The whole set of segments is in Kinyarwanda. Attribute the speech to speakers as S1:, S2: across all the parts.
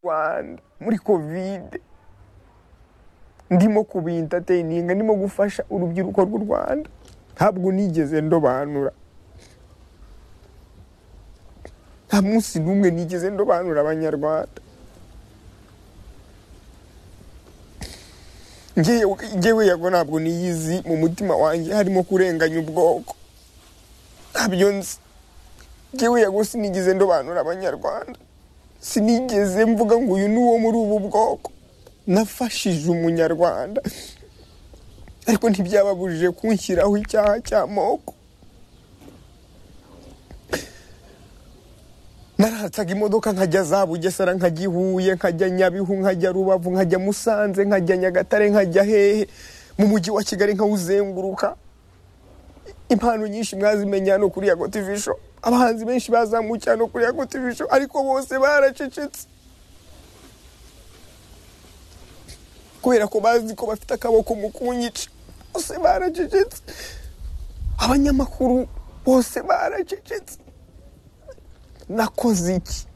S1: rwanda muri kovide ndimo kubintateyininga ndimo gufasha urubyiruko rw'u rwanda ntabwo nigeze ndobanura nta munsi n'umwe nigeze ndobanura abanyarwanda ngewe yago ntabwo niyizi mu mutima wanjye harimo kurenganya ubwoko ntabyo nzi ngewe yago sinigeze ndobanura abanyarwanda sinigeze mvuga ngo uyu ni uwo muri ubu bwoko nafashije umunyarwanda ariko ntibyababujije kunshyiraho icyaha cy'amoko naratsaga imodoka nkajya za bugesera nkajya ihuye nkajya nyabihu nkajya rubavu nkajya musanze nkajya nyagatare nkajya hehe mu mujyi wa kigali nkawuzenguruka impano nyinshi mwazimenya hano kuri yago tv show abahanzi benshi bazamukiye hano kuri yago tv show ariko bose baracecetse kubera ko bazi ko bafite akaboko mu kunyica bose baracecetse abanyamakuru bose baracecetse nakoze iki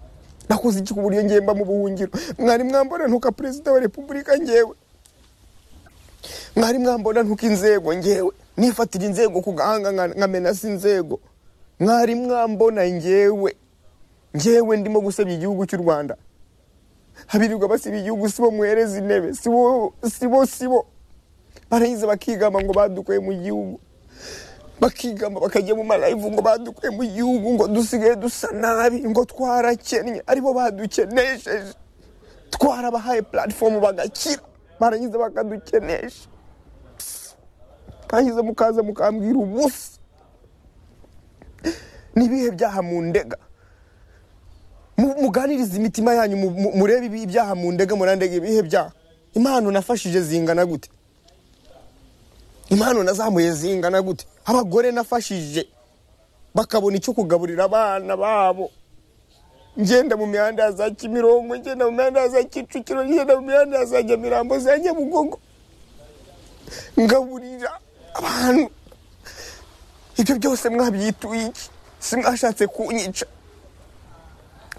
S1: nakoze iki ku buryo ngemba mu buhungiro mwari mwambona ntuka perezida wa repubulika ngewe mwari mwambona ntuka inzego ngewe nifatira inzego ku gahanga nkamenasa inzego mwari mwambona ngewe ngewe ndimo gusebya igihugu cy'u rwanda habirirwa basiba igihugu sibo muhereza intebe sibo sibo sibo barayiza bakigamba ngo badukuye mu gihugu bakigamba bakajya mu marayivu ngo badukuye mu gihugu ngo dusigaye dusa nabi ngo twarakennye aribo badukenesheje twarabahaye puratifomu bagakira barangiza bakadukenesha mwagize mukaza mukambwira ubusa n'ibihe byaha mu ndega muganiriza imitima yanyu murebe ibyaha mu ndega murandega ibihe byaha impano nafashije zingana gute impano nazamuye zingana gute abagore nafashije bakabona icyo kugaburira abana babo ngenda mu mihanda ya za kimirongo ngenda mu mihanda ya za kicukiro ngenda mu mihanda ya za nyamirambo za nyabugogo ngaburira abantu ibyo byose mwabyituye iki simwashatse kunyica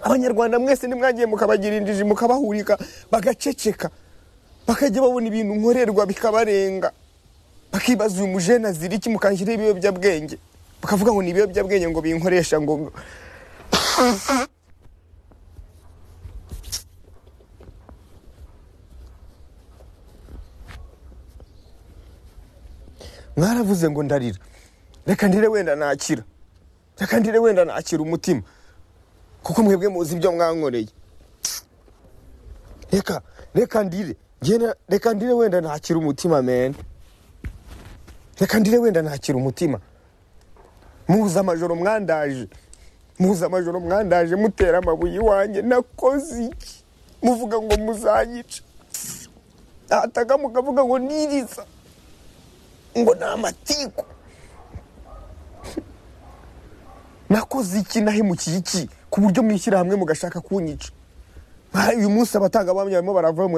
S1: abanyarwanda mwese nimwagiye mukabagira injiji mukabahurika bagaceceka bakajya babona ibintu nkorerwa bikabarenga bakibaza uyu mujene azira iki mukanshyiraho ibiyobyabwenge bakavuga ngo ni ibiyobyabwenge ngo binkoresha ngo mwaravuze ngo ndarira reka ndire wenda nakira reka ndire wenda nakira umutima kuko mwebwe muzi ibyo mwankoreye reka reka ndire reka ndire wenda nakira umutima mene reka ndire wenda ntakira umutima muhuza amajoro mwandaje muhuza amajoro mwandaje mutera amabuye iwanjye nakoze iki muvuga ngo muzanyica nataga mukavuga ngo niriza ngo ni amatiku nakoze iki nahemukiye iki ku buryo mwishyira hamwe mugashaka kunyica uyu munsi abatangabuhamya barimo barava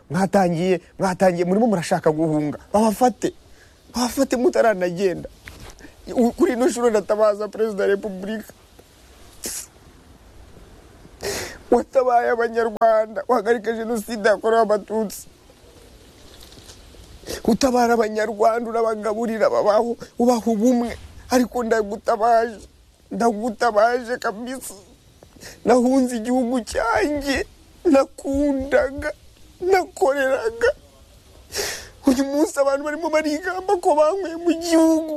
S1: mwatangiye mwatangiye murimo murashaka guhunga babafate abafate mutaranagenda kuri ino shuro ndatabaza perezida wa repubulika watabaye abanyarwanda wahagarika jenoside yakorewe abatutsi utabara abanyarwanda urabagaburira babaho ubaha ubumwe ariko ndagutabaje ndagutabaje kabisa nahunze igihugu cyanjye nakundaga nakoreraga uyu munsi abantu barimo barigamba ko banyweye mu gihugu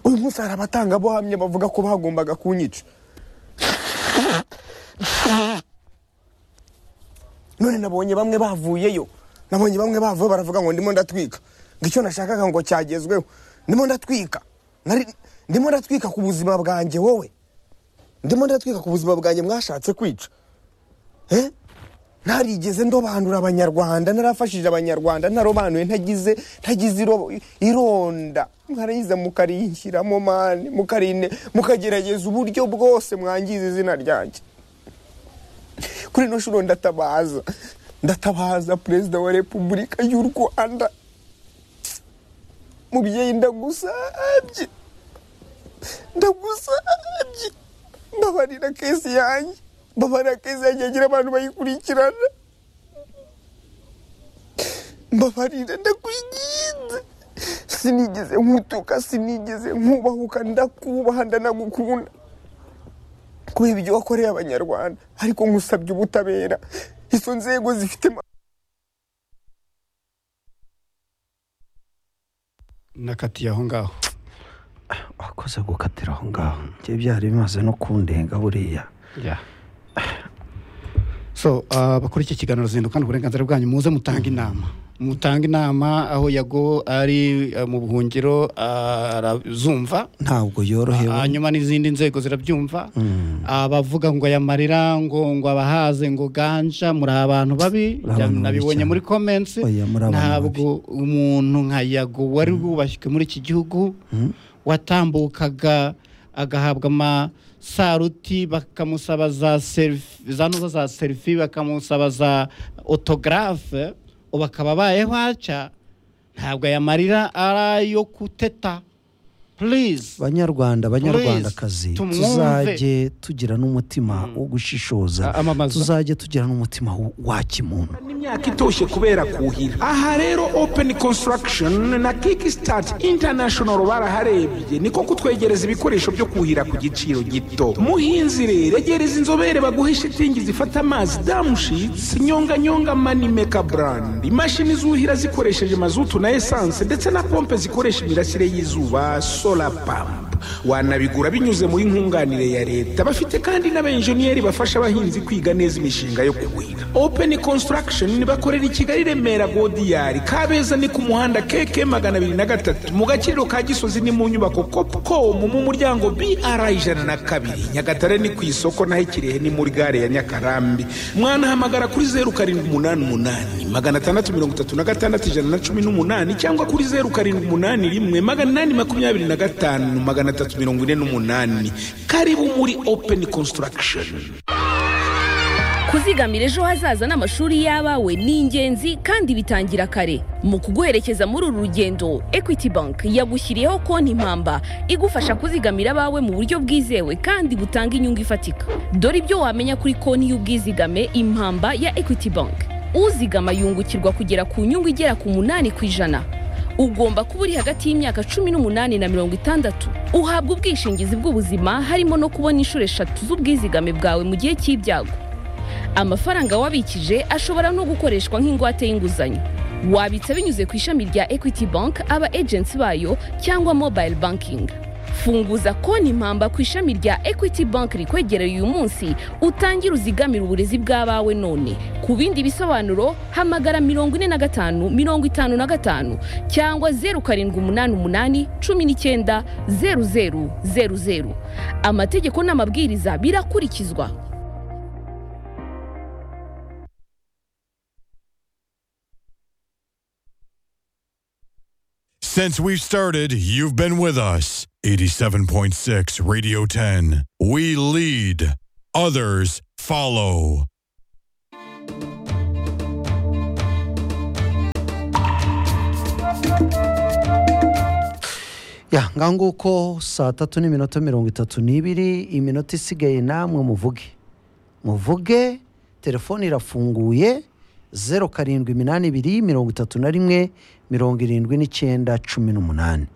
S1: uyu munsi hari abatangabuhamya bavuga ko bagombaga kunyica none nabonye bamwe bavuyeyo nabonye bamwe bavuye baravuga ngo ndimo ndatwika ngo icyo nashakaga ngo cyagezweho ndimo ndatwika ndimo ndatwika ku buzima bwanjye wowe ndimo ndatwika ku buzima bwanjye mwashatse kwica ntarigeze ndobanura abanyarwanda narafashije abanyarwanda ntarobanuye ntagize ntagize ironda mwarayiza mukarinshyiramo mani mukarine mukagerageza uburyo bwose mwangiza izina ryanjye kuri ino shuro ndatabaza ndatabaza perezida wa repubulika y'u rwanda mubyeyi ndagusabye ndagusabye mbabarira kesi yanjye mbabarira kesi yanjye yagira abantu bayikurikirana mbabarira ndakwinginze sinigeze nkutuka sinigeze nkubahuka ndakubaha ndanagukunda kubera ibyo wakoreye abanyarwanda ariko nkusabye ubutabera izo nzego zifite ma-
S2: nakatiye aho ngaho
S3: wakoze gukatira aho ngaho njye byari bimaze no kundenga buriya
S2: Yeah. so uh, bakora iki kiganiro zindukana uburenganzira bwanyu muze mutange inama mutange inama aho yago ari uh, mu buhungiro uh, arazumva
S3: ntabwo yorohewe
S2: hanyuma n'izindi nzego zirabyumva abavuga ngo aya marira ngo ngo abahaze ngo ganja muri abantu babi
S3: Muri abantu babi
S2: nabibonye
S3: cyane.
S2: muri comments
S3: Oya, muri abantu
S2: ntabwo umuntu nka yago wari wubashywe muri iki gihugu watambukaga agahabwa amasaruti bakamusaba za serifi za ntuza za serifi bakamusaba za otogarafe ubu akaba abaye waca ntabwo aya marira ari ayo kuteta purize
S3: banyarwanda banyarwandakazi
S2: Please, tumwumve.
S3: tuzajye tugira n'umutima wo gushishoza
S2: A- amamaza.
S3: tuzajye tugira n'umutima wo- wa kimuntu
S4: n'imyaka itoshye kubera kuhira aha rero open construction na kickstart international baraharebye niko kutwegereza ibikoresho byo kuhira ku giciro gito muhinzi rero egereza inzobere baguhe shitingi zifata amazi damushits nyonganyonga manimeka brand imashini zuhira zikoresheje mazutu na esanse ndetse na pompe zikoresha imirasire y'izuba solar pump wanabigura binyuze muri nkunganire ya leta bafite kandi n'abenjeniyeri bafasha abahinzi kwiga neza imishinga yo kuhira open construction bakorera i kigali remera godiyari kabeza ni ku muhanda keke magana abiri na gatatu mu gaciro ka gisozi ni mu nyubako copcom mu muryango br ijana na kabiri nyagatare ni ku isoko naho ikirehe ni muri gare ya nyakarambi mwanahamagara kuri zeru karindwi umunani umunani magana atandatu mirongo itatu na gatandatu ijana na cumi n'umunani cyangwa kuri zeru karindwi umunani rimwe magana inani makumyabiri na gatanu magana atatu mirongo ine n'umunani karibu muri open construction
S5: kuzigamira ejo hazaza n'amashuri y'abawe ni ingenzi kandi bitangira kare mu kuguherekeza muri uru rugendo equity bank yagushyiriyeho konti impamba igufasha kuzigamira abawe mu buryo bwizewe kandi butanga inyungu ifatika dore ibyo wamenya kuri konti y'ubwizigame impamba ya equity bank uzigama yungukirwa kugera ku nyungu igera ku munani ku ijana ugomba kuba uri hagati y'imyaka cumi n'umunani na mirongo itandatu uhabwa ubwishingizi bw'ubuzima harimo no kubona inshuro eshatu z'ubwizigame bwawe mu gihe cy'ibyago amafaranga wabikije ashobora no gukoreshwa nk'ingwate y'inguzanyo wabitsa binyuze ku ishami rya equity bank aba agency bayo cyangwa mobile banking funguza konti impamba ku ishami rya equity bank rikwegereye uyu munsi utangire uzigamire uburezi bw'abawe none ku bindi bisobanuro hamagara mirongo ine na gatanu mirongo itanu na gatanu cyangwa zeru karindwi umunani umunani cumi n'icyenda zeru zeru zeru zeru amategeko n'amabwiriza birakurikizwa
S6: Since we've started, you've been with us. 87.6 Radio 10. We lead, others follow.
S3: ya ngaho nguko saa tatu n'iminota mirongo itatu n'ibiri iminota isigaye namwe muvuge muvuge telefone irafunguye zeru karindwi iminani ibiri mirongo itatu na rimwe mirongo irindwi n'icyenda cumi n'umunani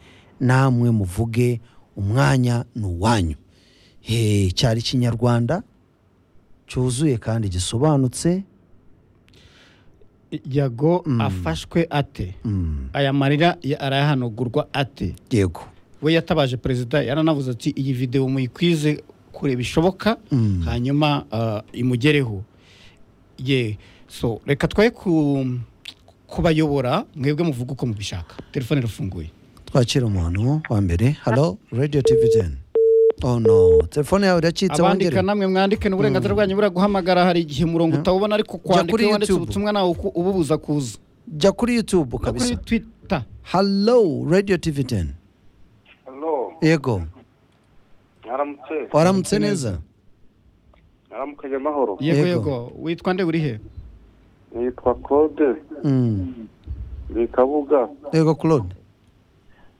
S3: namwe muvuge umwanya ni uwanyu Hey, cyari ikinyarwanda cyuzuye kandi gisobanutse
S2: yago afashwe ate aya marira ya- arayahanagurwa ate
S3: yego
S2: we yatabaje perezida yaranavuze ati iyi videwo muyikwize kure bishoboka hanyuma ah, imugereho ye so reka twe ku kubayobora mwebwe muvuga uko mubishaka telefone irafunguye
S3: twakira umuntu wa mbere halo radiyo tivi teni oh no telefone yawe iracitse wongere
S2: abandika namwe mwandike n'uburenganzira bwanyu buraguhamagara hari igihe umurongo utawubona ariko kwandika
S3: kuri
S2: iyo wanditse
S3: YouTube.
S2: ubutumwa nawe uku- ububuza kuza
S3: jya kuri yutube
S2: no kuri
S3: kabisa
S2: twita
S3: halo radiyo tivi teni
S7: Halo,
S3: yego
S7: mwaramutse,
S3: waramutse neza
S7: mwaramukanye amahoro.
S2: yego
S3: Yego.
S2: yego witwa nde uri he
S8: nitwa claude ndi kabuga
S3: yego claude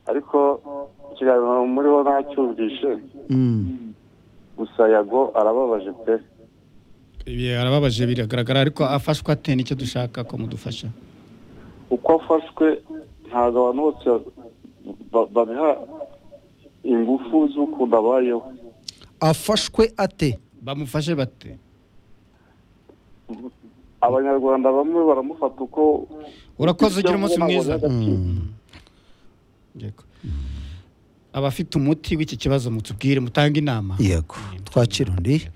S8: ariko ikiganiro muriho ntacyumvishe
S3: Mm.
S8: gusa yago arababaje pe
S2: ibi arababaje biragaragara ariko afashwa ate nicyo dushaka ko mudufasha
S8: uko afashwe ntabwo abantu bose ba- babiha ingufu z'ukuntu abayeho
S3: afashwe ate
S2: bamufashe bate
S8: abanyarwanda bamwe baramufata uko
S2: urakoze ugira umunsi mwiza
S3: Mm.
S2: Yego. abafite umuti w'iki kibazo mutubwire mutange inama
S3: yego twakira undi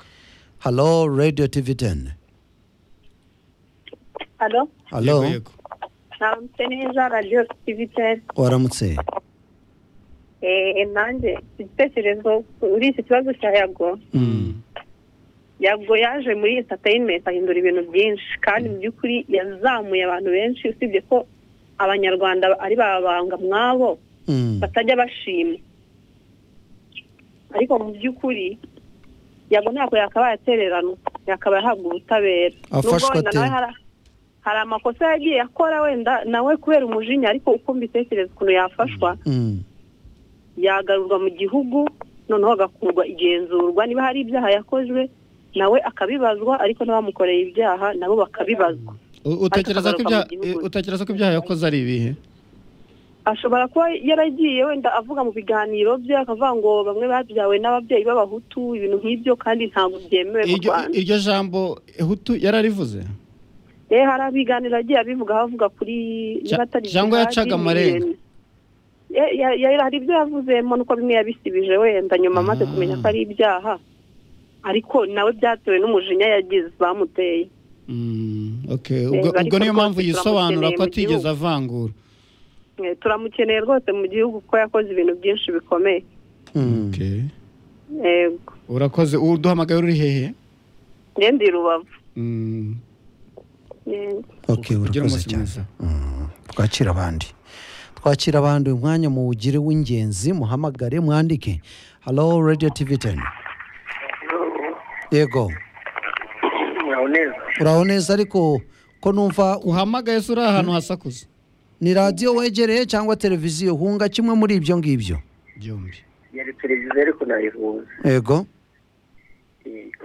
S3: halo radiyo tivi teni
S9: Alo,
S2: Yego,
S3: halo
S2: yego.
S9: namutse neza radiyo sitivitel
S3: waramutse
S9: nanjye igitekerezo kuri iki kibazo cya yago
S2: Mm.
S9: yago yaje muri entatayinimenti ahindura ibintu byinshi kandi mu by'ukuri yazamuye abantu benshi usibye ko abanyarwanda ari babanga mwabo
S3: Mm.
S9: batajya bashima ariko mu by'ukuri yago ntabwo yakabaye atererana yakabaye ahabwa ubutabera
S3: Afashwe
S9: Nubwo wenda
S3: ate?
S9: nawe hari- hari amakosa yagiye akora wenda nawe kubera umujinya ariko uko mbitekereza ukuntu yafashwa
S3: Mm.
S9: yagarurwa mu gihugu noneho agakurwa igenzurwa niba hari ibyaha yakozwe nawe akabibazwa ariko n'abamukoreye ibyaha nabo bakabibazwa
S2: U- utekereza
S9: Ariko
S2: ko ibya-
S9: akagaruka mu gihugu.
S2: utekereza ko ibyaha yakoze ari ibihe
S9: ashobora kuba yaragiye wenda avuga mu biganiro bye akavuga ngo bamwe babyawe n'ababyeyi b'abahutu ibintu nk'ibyo kandi ntabwo byemewe mu
S2: iryo
S9: rwanda
S2: iryo jambo hutu yararivuze
S9: rero hari abiganiro agiye abivugaho avuga kuri
S2: Ja-
S9: niba atari
S2: Jango
S9: jihadi, ni
S2: yacaga amarenga.
S9: ibintu. Ya- ya- ya- hari ibyo yavuzemo nuko bimwe yabisibije wenda nyuma amaze
S2: Ah.
S9: kumenya ko ari ibyaha ariko nawe byatewe n'umujinya yagize bamuteye
S2: Mm, okay.
S9: ariko
S2: ubwo ubwo niyo
S9: rwose
S2: mpamvu yisobanura
S9: turamukeneye
S2: ko
S9: mu
S2: atigeze
S9: gihugu.
S2: avangura
S9: Eh, turamukeneye rwose mu gihugu kuko yakoze ibintu byinshi bikomeye
S3: Mm.
S2: Okay.
S9: yego
S2: urakoze uduhamagaye uri hehe
S9: njye ndi rubavu
S2: Mm,
S9: Yego.
S3: ok
S2: ugire
S3: urakoze
S2: umunsi
S3: cyane
S2: mwiza.
S3: Mm. twakira abandi twakira abandi uyu mwanya muwugire w'ingenzi muhamagare mwandike halo radiyo tivi teni yego
S8: mwaho neza
S3: uraho neza ariko ko numva
S2: uhamagaye se uri ahantu hasakuza
S3: ni radiyo wegereye cyangwa televiziyo hunga kimwe muri ibyo ngibyo
S2: byombi
S8: yari televiziyo ariko nayihuza
S3: yego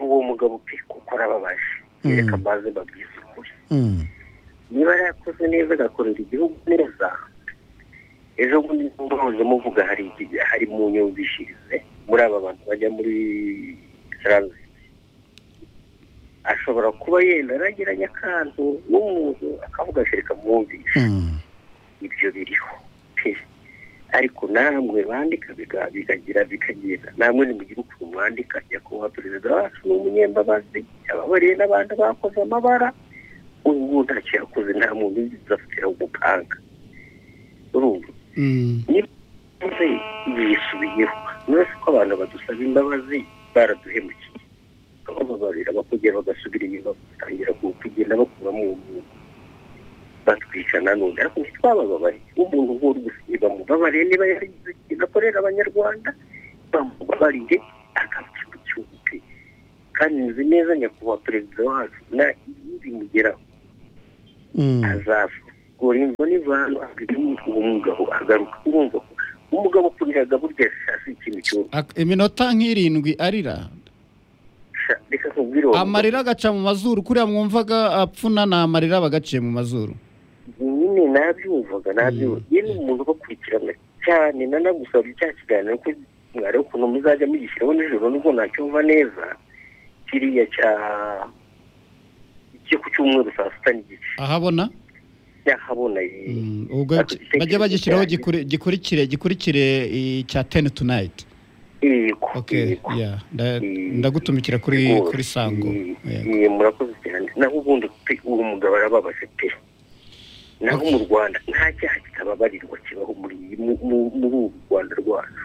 S8: uwo mugabo pe kuko arababaje yereka maze babwisukure
S3: Mm.
S8: niba yarakoze neza agakorera igihugu neza ejo bundi nimba muze muvuga hari iki- hari mu nyumvishirize muri aba bantu bajya muri taransiti ashobora kuba yenda arageranya akantu n'umuntu akavuga ati reka mwumvishe
S3: Mm.
S8: ibyo biriho pe ariko namwe bandika biga- bikagira bikagenda namwe nimugire ukuntu mwandika nyakubahwa perezida wacu ni umunyembabazi yababariye n'abantu bakoze amabara ubu ngubu ntacyo yakoze nta muntu uzi afitira umupanga urumva
S2: Mm.
S8: maze yisubiyeho uretse ko abantu badusaba imbabazi baraduhemukiye bababarira bakongera bagasubira inyuma batangira ku- kugenda bakuramo uwo muntu batwica nanone ariko ntitwabababariye umuntu nk'uri gusiba mubabariye niba yarigize ikintu akorera abanyarwanda bamubabarire akabyuka cyumve kandi nzi neza nyakubahwa perezida wacu na bimugeraho
S3: Mm.
S8: azavura ingo n'ivanu akagiramo uwo mugabo agaruka urumva ko umugabo kuriraga burya si ikintu cyo
S2: Ak- iminota nk'irindwi arira
S8: sha- reka nkubwire uwo
S2: amarira agaca mu mazuru kuriya mwumvaga apfuna ni amarira aba agaciye mu mazuru
S8: mugabo. nyine nabyumvaga nabyumvaga ye ni umuntu ubakurikirana cyane nanagusaba cya kiganiro ko mwari ukuntu muzajya mugishyiraho nijoro nubwo ntacyumva neza kiriya cya cyo ku cyumweru saa sita n'igice
S2: ahabona
S8: nyahabona ye
S2: Mm, ubwo
S8: Ako gitekerezo
S2: bajye bagishyiraho
S8: cyanjye.
S2: gikuri- gikurikire gikurikire icya teni tunayiti
S8: yego
S2: okay
S8: yego.
S2: yeah nda-
S8: Mm.
S2: ndagutumikira kuri
S8: Rwose.
S2: kuri sango
S8: Mm,
S2: Yego.
S8: mm, murakoze cyane naho ubundi pe uwo mugabo arababaje pe naho mu rwanda nta cyaha kitababarirwa kibaho muri iyi- mu- mu- muri uru rwanda rwacu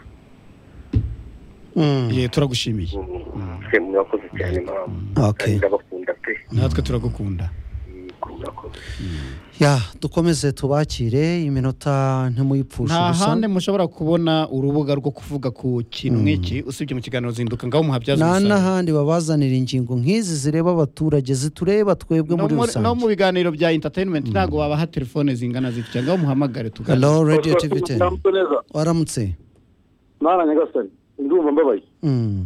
S3: Mm.
S2: Yeah, turagushimiye
S8: Mm, pe murakoze cyane mama
S3: Okay.
S8: ndabakunda pe
S2: natwe turagukunda
S8: Yego.
S7: murakoze
S3: ya dukomeze tubakire iminota ntimuyipfushe
S2: nta
S3: ubusa
S2: handi mushobora kubona urubuga rwo kuvuga ku kintu nk'iki usibye mu kiganiro zinduka ngaho muhabyaza
S3: nta
S2: umusaruro
S3: n'ahandi babazanira ingingo nk'izi zireba abaturage zitureba twebwe
S2: No
S3: muri
S2: muri- no mu
S3: rusange
S2: biganiro bya entertainment ntago babaha telefone zingana zitya ngaho muhamagare tuganire
S3: halo radiyo tivi
S7: Murakoze,
S3: teni
S7: muramutse neza
S3: waramutse
S7: mwana nyagasani ndumva mbabaye
S3: Mm.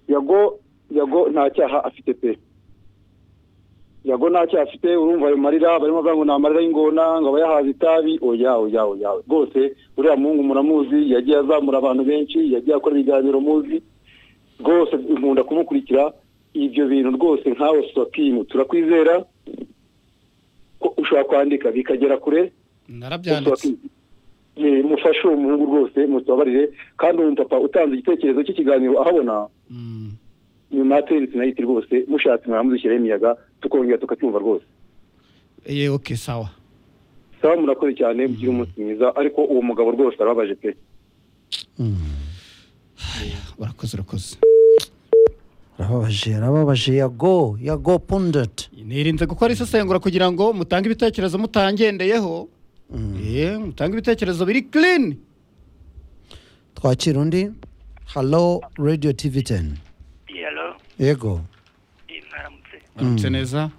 S7: yago yago nta cyaha afite pe yago nta cyaha afite urumva ayo marira barimo bavuga ngo ni amarira y'ingona ngo aba yahaze itabi oya oya oya rwose uriya muhungu muramuzi yagiye azamura abantu benshi yagiye akora ibiganiro muzi rwose nkunda kumukurikira ibyo bintu rwose nkawe sopimu turakwizera ko ushobora kwandika bikagera kure
S2: narabyanditse
S7: Eh, mufashe uwo muhungu rwose mutubabarire kandi uwo mupapa utanze igitekerezo cy'ikiganiro ahabona
S2: Mm.
S7: nyuma ya tenisi nayiti rwose mushatse mwamudushyireho imiyaga tukongera tukacyumva rwose
S2: Eh, okay sawa
S7: sawa murakoze cyane mugire umunsi mwiza ariko uwo mugabo rwose arababaje pe
S2: urakoze urakoze
S3: arababaje arababaje yago yago pundeti
S2: nirinze gukora isesengura kugira ngo mutange ibitekerezo mutangendeyeho Eh, mutange ibitekerezo biri clean
S3: twakira undi halo radiyo tivi teni
S7: yalo
S3: yego
S7: mwaramutse
S2: aramutse neza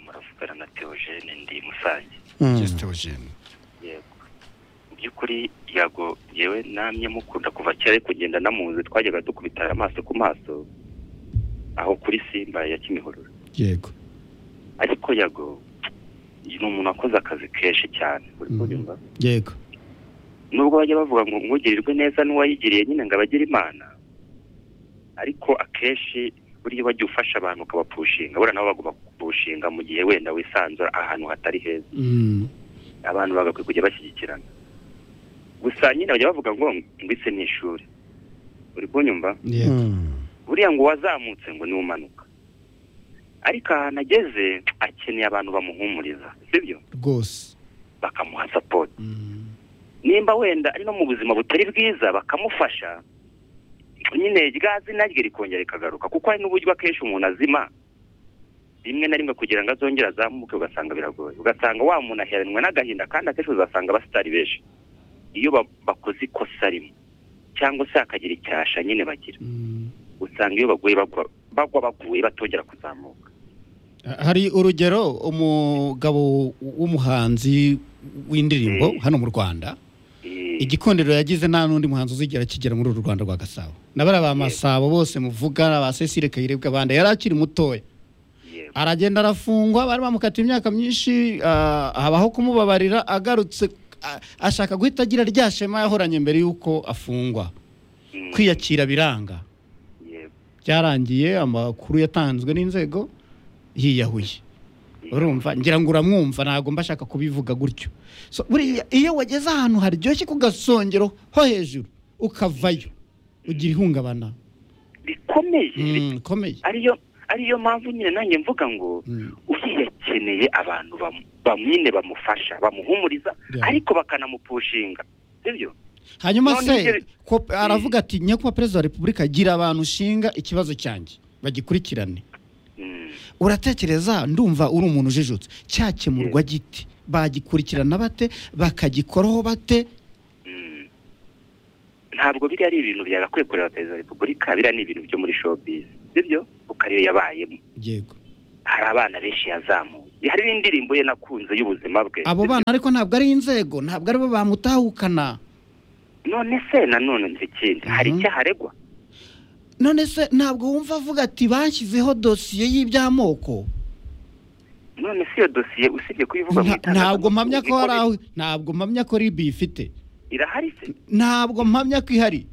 S7: muravugana na teogene ndi musange
S3: Mm.
S2: Yes, Theogene.
S7: yego mu by'ukuri yago yewe namye mukunda kuva kera ariko kugenda namuzi twajyaga dukubitana amaso ku maso aho kuri simba ya kimihurura
S2: yego
S7: ariko yago ni umuntu wakoze akazi kenshi cyane uri kubyumva
S2: yego
S7: nubwo bajya bavuga ngo nkugirirwe neza n'uwayigiriye nyine ngo abagire imana ariko akenshi buriya iyo wagiye ufasha abantu ukabapushinga buriya nabo bagomba kukupushinga mu gihe wenda wisanzura ahantu hatari heza
S2: Mm.
S7: abantu bagakwiye kujya bashyigikirana gusa nyine bajya bavuga ngo ngwise ni ishuri uri kunyumva
S2: yego
S3: Mm.
S7: buriya ngo uwazamutse ngo ni umanuka ariko ahantu ageze akeneye abantu bamuhumuriza sibyo
S2: rwose
S7: bakamuha sapoti
S2: Mm.
S7: nimba wenda ari no mu buzima butari bwiza bakamufasha nyine rya zina rye rikongera rikagaruka kuko hari n'uburyo akenshi umuntu azima rimwe na rimwe kugira ngo azongere azamuke ugasanga biragoye ugasanga wa muntu aheranwa n'agahinda kandi akenshi uzasanga abasitari benshi iyo ba- bakoze ikosa rimwe cyangwa se hakagira icyasha nyine bagira
S2: Mm.
S7: usanga iyo baguye bagwa bagwa baguye batongera kuzamuka
S2: hari urugero umugabo w'umuhanzi w'indirimbo hano mu rwanda
S7: Eh,
S2: igikundiro yagize nta n'undi muhanzi uzigera kigera muri uru rwanda rwa gasabo na bariya ba masabo bose muvuga ba cecile kayirebwa abandi yari akiri mutoya
S7: yego.
S2: aragenda arafungwa bari bamukata imyaka myinshi ah, habaho kumubabarira agarutse ah, ashaka guhita agira rya shema yahoranye mbere y'uko afungwa
S7: Mm,
S2: kwiyakira biranga
S7: yego.
S2: byarangiye amakuru yatanzwe n'inzego yiyahuye urumva ngira ngo uramwumva ntabwo mba ashaka kubivuga gutyo So, buriya iyo wageze ahantu haryoshye ku gasongero ho hejuru ukavayo ugira ihungabana
S7: bikomeye
S2: Mm, bikomeye
S7: ariyo ariyo mpamvu nyine nanjye mvuga ngo
S2: Mm.
S7: yakeneye abantu bamu- bamwine bamufasha bamuhumuriza
S2: Yeah.
S7: ariko bakanamupushinga sibyo
S2: hanyuma
S7: None
S2: se
S7: ibyo-
S2: ko aravuga ati nyakubahwa perezida wa repubulika gira abantu ushinga ikibazo cyanjye bagikurikirane
S7: Mm,
S2: uratekereza ndumva uri umuntu ujijutse cyakemurwa giti bagikurikirana bate bakagikoraho bate
S7: mm. ntabwo biriya ari ibintu byagakwiye kureba perezida wa repubulika biriya ni ibintu byo muri showbiz sibyo kuko ariyo yabayemo
S2: yego
S7: hari abana benshi yazamuye hari n'indirimbo ye nakunze y'ubuzima bwe
S2: abo
S7: sibyo?
S2: bana ariko ntabwo ari inzego ntabwo ari bo bamutahukana
S7: none se nanone nzi ikindi hari
S2: Mhm.
S7: icyaha aregwa
S2: none se ntabwo wumva avuga ati bashyizeho dosiye y'iby'amoko
S7: none se iyo dosiye usibye kuyivuga mu
S2: Nta- ntabwo
S7: itangazamakuru,
S2: mpamya ko
S7: iko
S2: hari
S7: biri-
S2: aho ntabwo mpamya ko ribi ifite
S7: irahari se
S2: ntabwo mpamya ko ihari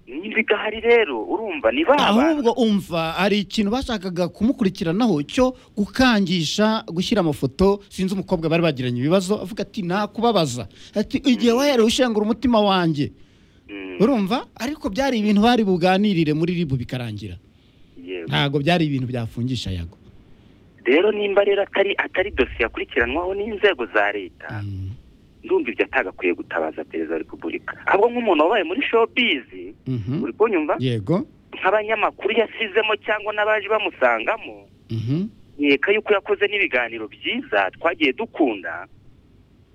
S7: niba igahari rero urumva ni ba bantu
S2: ahubwo umva hari ikintu bashakaga kumukurikiranaho cyo gukangisha gushyira amafoto sinzi umukobwa bari bagiranye ibibazo avuga ati nakubabaza ati igihe waherewe ushengura umutima wanjye
S7: Mm,
S2: urumva ariko byari ibintu bari buganirire muri ribu bikarangira
S7: yego.
S2: ntabwo byari ibintu byafungisha yago
S7: rero nimba rero atari atari dosiye yakurikiranwaho n'inzego za leta
S2: Mm,
S7: ndumva ibyo atagakwiye gutabaza perezida wa repubulika ahubwo nk'umuntu wabaye muri showbizi
S2: mhm.
S7: uri kunyumva
S2: yego
S7: nk'abanyamakuru yasizemo cyangwa n'abaje bamusangamo
S2: mhm.
S7: nkeka yuko yakoze n'ibiganiro byiza twagiye dukunda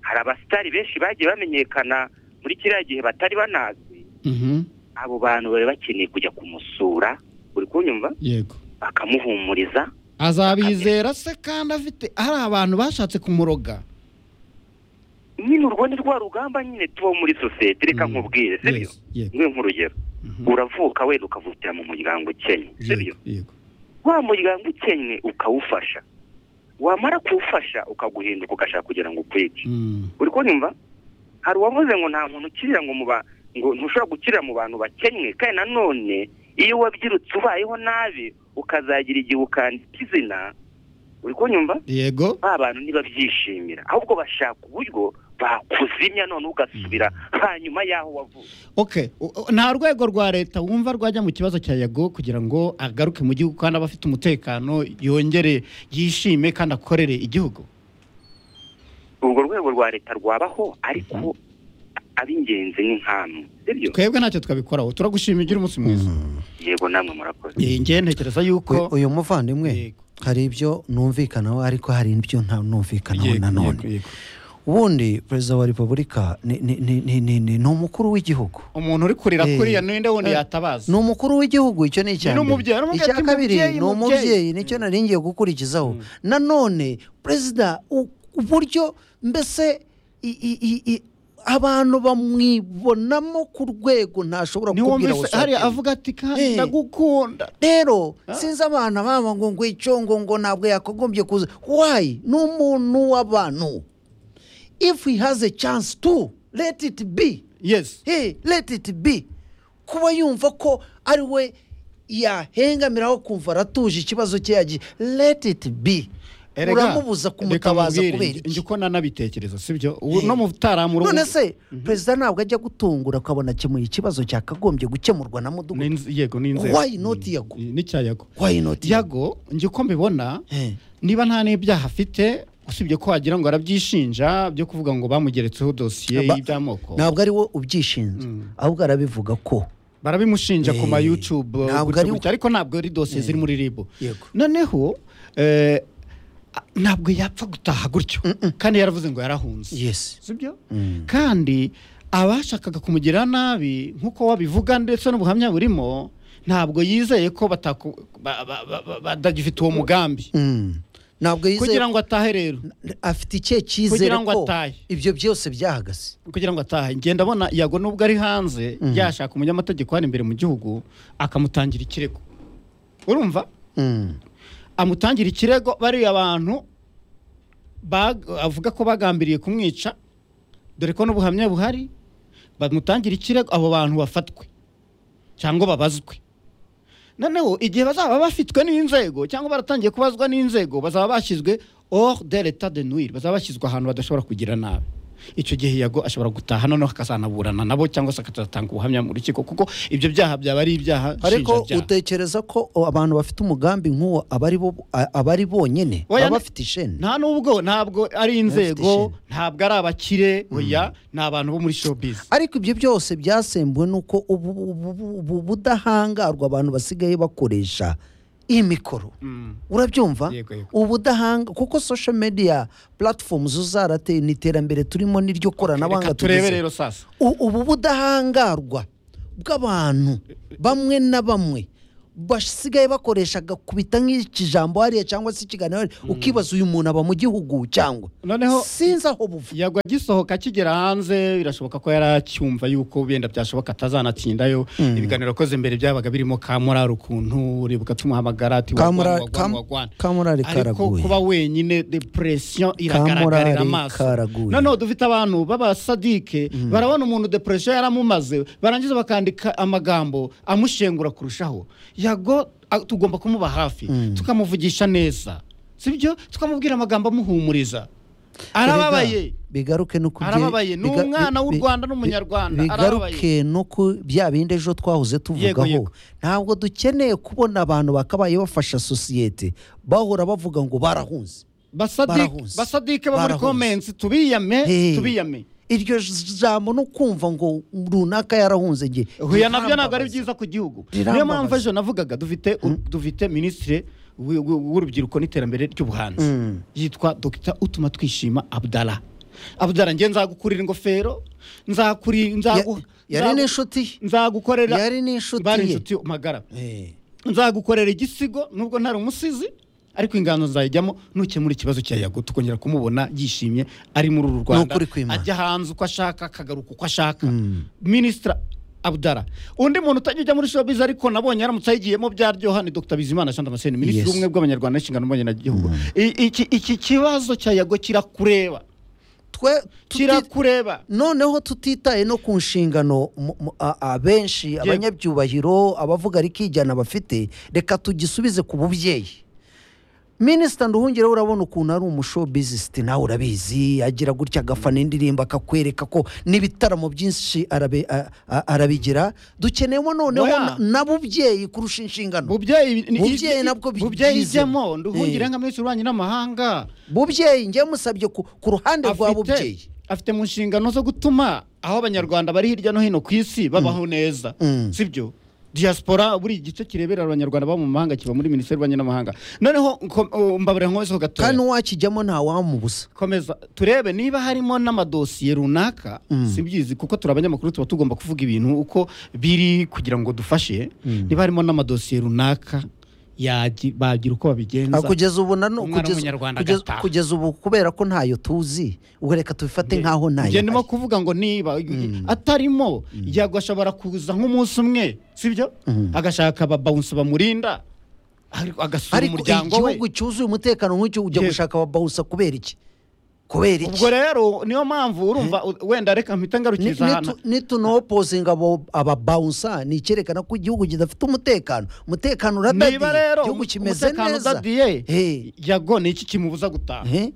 S7: hari abasitari benshi bagiye bamenyekana muri kiriya gihe batari banazwi
S2: Mhm.
S7: abo bantu bari bakeneye kujya kumusura uri kunyumva
S2: yego
S7: bakamuhumuriza
S2: azabizera se kandi afite hari abantu bashatse kumuroga
S7: nyine urwo ni rwa rugamba nyine tubaho muri sosiyete reka
S2: Mhm.
S7: nkubwire sibyo
S2: Yes, yego
S7: mwe nk'urugero
S2: Mhm.
S7: uravuka wenda ukavukira mu muryango ukennye sibyo
S2: Yego, yego
S7: wa muryango ukennye ukawufasha wamara kuwufasha ukaguhinduka ugashaka kugira ngo ukwice
S2: Mm.
S7: uri kunyumva hari uwavuze ngo nta muntu ukirira ngo mu ba ngo ntushobora gukirira mu bantu bakennye kandi nanone iyo wabyirutse ubayeho nabi ukazagira igihe ukandika izina uri kunyumva
S2: yego
S7: ba bantu ntibabyishimira ahubwo bashaka uburyo bakuzimya none ugasubira hanyuma y'aho wavuye
S2: okay U- u- nta rwego rwa leta wumva rwajya mu kibazo cya yago kugira ngo agaruke mu gihugu kandi abe afite umutekano yongere yishime kandi akorere igihugu
S7: urwo rwego rwa leta rwabaho ariko ab'ingenzi ni nk'amu sibyo
S2: twebwe ntacyo twabikoraho turagushima ugira umunsi mwiza
S7: yego namwe murakoze
S2: Eh, njye ntekereza
S3: We-
S2: yuko
S3: uyu muvandimwe
S2: Yego,
S3: hari ibyo numvikanaho ariko hari ibyo nta numvikanaho
S2: yego,
S3: nanone
S2: yego, yego.
S3: ubundi perezida wa repubulika ni- ni- ni ni- ni- ni- ni umukuru w'igihugu
S2: umuntu uri kurira
S3: Eh,
S2: kuriya ninde wundi
S3: eh,
S2: yatabaza
S3: ni umukuru w'igihugu icyo ni icya
S2: Ni
S3: mbere
S2: n'umubyeyi, uramubwira
S3: icya
S2: ati,
S3: kabiri
S2: "Mubyeyi,
S3: ni umubyeyi
S2: mubyeyi."
S3: nicyo nari ngiye gukurikizaho nanone perezida u- uburyo mbese i- i- i- i- abantu bamwibonamo ku rwego ntashobora kubwira
S2: ntiwumvise
S3: gusa
S2: hariya
S3: ati-
S2: avuga ati kandi
S3: Eh.
S2: ndagukunda
S3: rero sinzi abana baba ngo ngo icyo ngo ngo ntabwo yakagombye kuza wayi ni umuntu w'abantu if he has a chance to let it be
S2: yes
S3: hey, let it be kuba yumva ko ari we yahengamiraho kumva aratuje ikibazo cye yagiye let it be
S2: Erega,
S3: uramubuza kumutabaza
S2: reka nkubwire,
S3: kubera
S2: njye- njye
S3: iki
S2: uko nanabitekereza sibyo Ubu no mu taramu
S3: none se perezida ntabwo ajya gutungura akabona akemuye ikibazo cyakagombye gukemurwa na mudugudu
S2: yego ni inzego
S3: Why not Yago?
S2: n'icya yago
S3: why not
S2: yago njye uko mbibona
S3: Eh.
S2: niba nta n'ibyaha afite usibye ko wagira ngo arabyishinja byo kuvuga ngo bamugeretseho dosiye
S3: Ba-
S2: y'iby'amoko
S3: ntabwo ari wowe ubyishinze ahubwo arabivuga ko
S2: barabimushinja ku ma
S3: Eh,
S2: yutube
S3: ntabwo
S2: gutya
S3: ari-
S2: gutya, ariko ntabwo ari dosiye ziri muri ribu
S3: Yego.
S2: noneho eh, a- ntabwo yapfa gutaha gutyo kandi yaravuze ngo yarahunze
S3: yesi
S2: sibyo kandi abashakaga kumugirira nabi nk'uko wabivuga ndetse n'ubuhamya burimo ntabwo yizeye ko bataku- ba- ba- ba- ba- badagifite uwo mugambi
S3: ntabwo yizeye
S2: kugira ngo atahe rero
S3: afite ikihe cyizere
S2: Kugira ngo
S3: ko
S2: atahe.
S3: ibyo byose byahagaze
S2: kugira ngo atahe ngenda abona yago nubwo ari hanze yashaka umunyamategeko hano imbere mu gihugu akamutangira ikirego urumva
S3: Mm.
S2: amutangira ikirego bariya bantu bag- avuga ko bagambiriye kumwica dore ko n'ubuhamya buhari bamutangira ikirego abo bantu bafatwe cyangwa babazwe noneho igihe bazaba bafitwe n'inzego cyangwa baratangiye kubazwa n'inzego bazaba bashyizwe hors de l'état de nuire bazaba bashyizwe ahantu badashobora kugira nabi icyo gihe yago ashobora gutaha noneho akazanaburana nabo cyangwa se akazatanga ubuhamya mu rukiko kuko ibyo byaha byaba ari ibyaha
S3: ariko
S2: nshinjabyaha.
S3: utekereza ko o, abantu bafite umugambi nk'uwo aba ari bo- a- aba ari bonyine
S2: Oya,
S3: baba
S2: ni-
S3: bafite isheni
S2: nta nubwo ntabwo ari inzego
S3: ishema.
S2: ntabwo ari abakire oya ni abantu bo muri showbiz
S3: ariko ibyo byose byasembuwe n'uko ubu ubu- ubu- ubu budahangarwa abantu basigaye bakoresha iyi mikoro urabyumva
S2: Yego, yego.
S3: ubudahanga kuko social media platforms zarateye ni iterambere turimo n'iryo
S2: reka
S3: koranabuhanga
S2: turebe
S3: tugezeho.
S2: rero sasa
S3: U- ubu budahangarwa bw'abantu bamwe na bamwe basigaye bakoresha agakubita nk'ikijambo hariya cyangwa se ikiganiro hariya, ukibaza uyu muntu aba mu gihugu cyangwa
S2: Noneho-
S3: sinzi aho buva
S2: yagwa agisohoka akigera hanze birashoboka ko yari acyumva yuko wenda byashoboka atazanatsindayo ibiganiro akoze imbere byabaga birimo kamurari ukuntu uribuka tumuhamagara ati wagwana
S3: Kamurari- Kam-
S2: wagwana wagwana
S3: Kamurari
S2: ariko
S3: karaguye.
S2: kuba wenyine depression iragaragarira
S3: Kamurari
S2: amaso
S3: karaguye.
S2: noneho dufite abantu b'abasadike barabona umuntu depression yaramumaze barangiza bakandika amagambo amushengura kurushaho yago a- tugomba kumuba hafi tukamuvugisha neza sibyo tukamubwira amagambo amuhumuriza arababaye
S3: Erega, bigaruke no ku bye-
S2: Arababaye. Ni
S3: biga-
S2: umwana w'u
S3: bi-
S2: Rwanda
S3: bi-
S2: n'Umunyarwanda.
S3: bigaruke no ku bya bindi ejo twahoze tuvugaho
S2: yego.
S3: ntabwo dukeneye kubona abantu bakabaye bafasha sosiyete bahora bavuga ngo barahunze
S2: basadike
S3: Barahunze.
S2: basadike bo muri
S3: Barahunze.
S2: comments tubiyame
S3: Hey.
S2: tubiyame
S3: iryo jambo no kumva ngo runaka yarahunze nge
S2: huye nabyo ntabwo ari byiza ku gihugu niyo
S3: Rirambabaza.
S2: mpamvu ejo navugaga dufite dufite minisitiri w'i- w'i- w'urubyiruko n'iterambere ry'ubuhanzi yitwa dr utuma twishima abdara abdara njye nzagukurira ingofero nzakuri nzagu-
S3: Ya- yari
S2: nzagu-
S3: n'inshuti ye.
S2: nzagukorera
S3: Yari n'inshuti
S2: bari
S3: ye.
S2: inshuti magara
S3: Eh,
S2: nzagukorera igisigo nubwo ntari umusizi ariko ingano zayijyamo nukemura ikibazo cya yago tukongera kumubona yishimye ari muri uru rwanda
S3: Ni ukuri kw'Imana.
S2: ajya hanze uko ashaka akagaruka uko ashaka minisitira abdara undi muntu utajya ujya muri showbiz ariko nabonye yaramutse ayigiyemo byaryoha ni dr bizimana jean damascene minisitiri
S3: Yes.
S2: w'ubumwe bw'abanyarwanda n'inshingano mbonyegihugu I- iki- iki kibazo cya yago kirakureba
S3: twe tuti-
S2: kirakureba
S3: noneho tutitaye no ku nshingano mu- mu- a- abenshi abanyabyubahiro abavuga rikijyana bafite reka tugisubize ku bubyeyi minisita nduhungireho urabona ukuntu ari umushobizisti nawe urabizi agira gutya agafana indirimbo akakwereka ko n'ibitaramo byinshi arabi- a- a- arabigira dukeneyemo noneho
S2: Oya.
S3: na- na bubyeyi kurusha inshingano
S2: bubyeyi ni-
S3: Bubyeyi
S2: i-
S3: nabwo bi-
S2: bubyeyi
S3: byizemo.
S2: ijyemo nduhungire
S3: Eh.
S2: nka minisitiri w'ububanyi n'amahanga
S3: bubyeyi njye musabye ku ku ruhande rwa
S2: afite-
S3: bubyeyi
S2: afite mu nshingano zo gutuma aho abanyarwanda bari hirya no hino ku isi babaho neza
S3: Mm.
S2: sibyo diaspora buri gice kirebera abanyarwanda baba mu mahanga kiba muri minisiteri y'ububanyi n'amahanga noneho nko- uh, mbabarira nkomezeho gatoya
S3: kandi uwakijyamo ntawamubuza
S2: komeza turebe niba harimo n'amadosiye runaka sibyizi kuko turi abanyamakuru tuba tugomba kuvuga ibintu uko biri kugira ngo dufashe niba harimo n'amadosiye runaka yagi- bagira uko babigenza
S3: Ah, kugeza ubu na
S2: Umwana
S3: kugeza,
S2: w'umunyarwanda
S3: kugeza,
S2: agataha.
S3: kugeza ubu kubera ko ntayo tuzi ubwo reka tubifate nkaho ntayo
S2: njye ndimo
S3: ahari.
S2: kuvuga ngo niba atarimo yagwa ashobora kuza nk'umunsi umwe sibyo agashaka ababawunsi bamurinda ariko agasura
S3: ariko
S2: umuryango we
S3: igihugu cyuzuye umutekano nk'icyo ujya
S2: Yego.
S3: gushaka ababawusa kubera iki kubera iki
S2: ubwo rero niyo mpamvu urumva u- wenda reka mpita
S3: Ni-
S2: ngarukiriza
S3: nitu-
S2: hano
S3: nitunopozinga abo- ababawunsa ni icyerekana ko igihugu kidafite umutekano umutekano uradadiye
S2: niba rero
S3: igihugu kimeze
S2: umutekano
S3: neza
S2: udadiye
S3: Eh,
S2: yago ni iki kimubuza gutaha
S3: eh.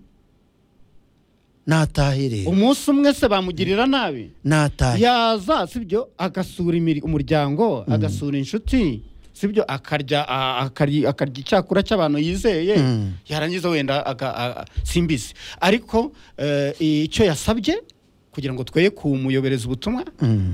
S3: natahe rero
S2: umunsi umwe se bamugirira nabi
S3: natahe
S2: yaza sibyo agasura imiri- umuryango agasura inshuti sibyo akarya a- akarya akarya icyakura cy'abantu yizeye yarangiza wenda aga- a- a- simbisi ariko eh, icyo yasabye kugira ngo tweye kumuyobereza ubutumwa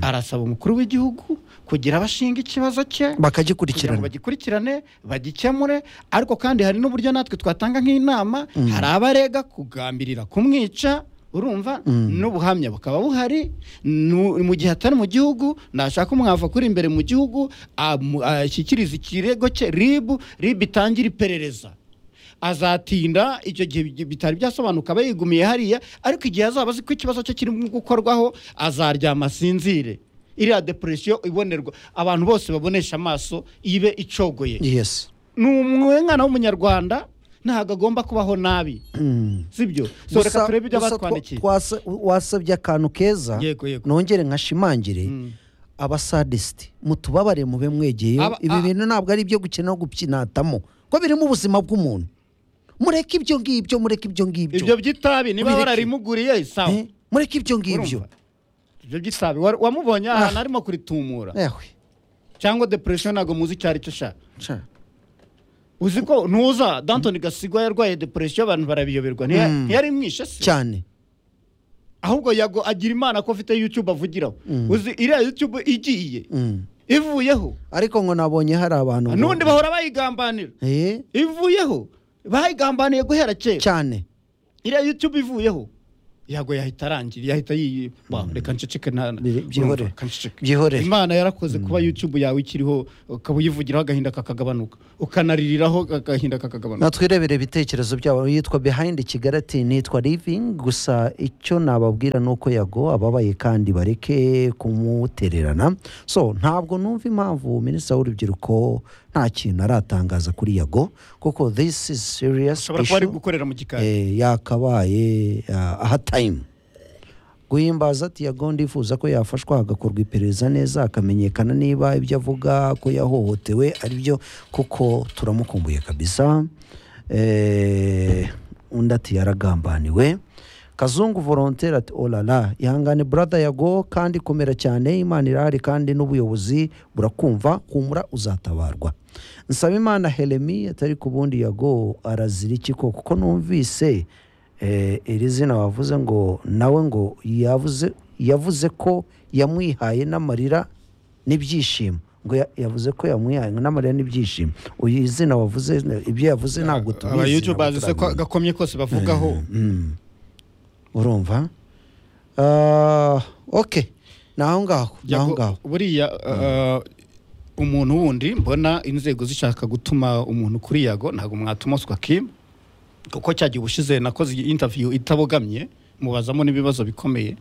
S2: arasaba umukuru w'igihugu kugira abashinga ikibazo cye kugira ngo
S3: bakagikurikirana
S2: bagikurikirane bagikemure ariko kandi hari n'uburyo natwe twatanga nk'inama hari abarega kugambirira kumwica urumva n'ubuhamya bukaba buhari nu- mu gihe atari mu gihugu nashaka umwavu kuri imbere mu gihugu amu- ashyikiriza ikirego cye ribu ribu itangire iperereza azatinda icyo gihe bi- bitari byasobanuka aba yigumiye hariya ariko igihe azaba azi ko ikibazo cye kirimo gukorwaho azaryama asinzire iriya depression ibonerwa abantu bose babonesha amaso ibe icogoye
S3: yes
S2: ni umwana w'umunyarwanda ntabwo agomba kubaho nabi sibyo so
S3: Gusa-
S2: reka turebe ibyo
S3: gusa
S2: batwandikiye
S3: twa- twasa- wasabye akantu keza
S2: Yego, yego.
S3: nongere nkashimangire abasadisiti mutubabare mube mwegeyeho
S2: Aba-
S3: ibi
S2: a-
S3: bintu ntabwo ari ibyo gukina no gupyinatamo ko birimo ubuzima bw'umuntu mureke ibyo ngibyo mureke ibyo ngibyo
S2: ibyo by'itabi niba
S3: Ubireke.
S2: bararimuguriye sawa
S3: Eh, mureke ibyo ngibyo
S2: Urumva? ibyo by'itabi wa- wamubonye ahantu arimo kuritumura
S3: Ehwe,
S2: cyangwa depression ntabwo muzi icyo ari cyo shaka
S3: nca.
S2: uzi ko ntuza dantoni gasigwa yarwaye depression abantu barabiyoberwa ntiya- ntiyari mwishe se
S3: cyane
S2: ahubwo yago agira imana ko afite youtube avugiraho uzi iriya youtube igiye
S3: Mm.
S2: ivuyeho
S3: ariko ngo nabonye hari abantu ngo-
S2: n'undi bahora bayigambanira
S3: Eh,
S2: ivuyeho bayigambaniye guhera kera
S3: cyane
S2: iriya youtube ivuyeho yago yahita arangira yahita yiyi Ba, reka nceceke nta-
S3: Biri- byihorere.
S2: Urumva, nceceke.
S3: Byihorere.
S2: imana yarakoze kuba youtube yawe ikiriho ukaba uyivugiraho agahinda kakagabanuka ukanaririraho agahinda kakagabanuka
S3: natwirebere ibitekerezo byabo yitwa behind kigali ati nitwa living gusa icyo nababwira ni uko yago ababaye kandi bareke kumutererana so ntabwo numva impamvu minisitiri w'urubyiruko nta kintu aratangaza kuri yago kuko this is serious
S2: ushobora kuba ari
S3: issue.
S2: gukorera mu gikari
S3: Eh, yakabaye ah, aha time guhimbaza ati yago ndifuza ko yafashwa hagakorwa iperereza neza akamenyekana niba ibyo avuga ko yahohotewe ari byo kuko turamukumbuye kabisa Eh, undi ati yaragambaniwe kazungu volontere ati olala ihangane burada yago kandi komera cyane imana irahari kandi n'ubuyobozi burakumva humura uzatabarwa nsaba imana helemi atari ku bundi yago arazira iki ko kuko numvise eh, iri zina wavuze ngo nawe ngo yavuze yavuze ko yamwihaye n'amarira n'ibyishimo ngo ya- yavuze ko yamuyaye ngo n'amarira n'ibyishimo uyu izina wavuze ibyo yavuze ntabwo tubizi
S2: aba yutubu bazi se ko
S3: ntabwo
S2: gakomye kose bavugaho
S3: urumva Ah, ok ni aho ngaho ni aho
S2: Yago-
S3: ngaho
S2: buriya uh, umuntu wundi mbona inzego zishaka gutuma umuntu kuri yago ntabwo mwatuma uswa kim kuko cyagiye ubushize nakoze iyi interview itabogamye mubazamo n'ibibazo bikomeye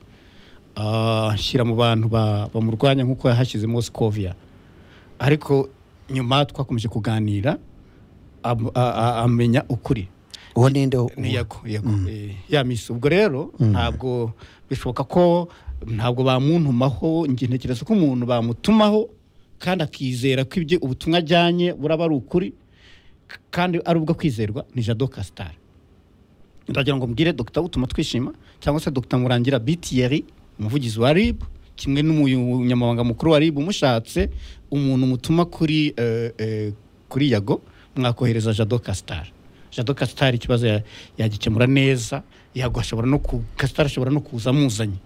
S2: Ah, nshyira mu bantu ba- bamurwanya nk'uko yahashyizemo sikovia ariko nyuma twakomeje kuganira am- a- a- amenya ukuri
S3: uwo ninde wo-
S2: ni yego yego eh, ya misi ubwo rero ntabwo bishoboka ko ntabwo bamuntumaho njye ntekereza ko umuntu bamutumaho kandi akizera ko ibyo ubutumwa ajyanye buraba ari ukuri k- kandi ari ubwo kwizerwa ni jado kasitari ndagira ngo mbwire dogita utuma twishima cyangwa se dogita murangira bitiyeri umuvugizi wa rib kimwe n'umunyamabanga mukuru wa rib umushatse umuntu mutuma kuri eh, eh, kuri yago mwakohereza jado kasitari jado kasitari ikibazo ya- yagikemura neza yago ashobora no ku kasitari ashobora no kuza amuzanye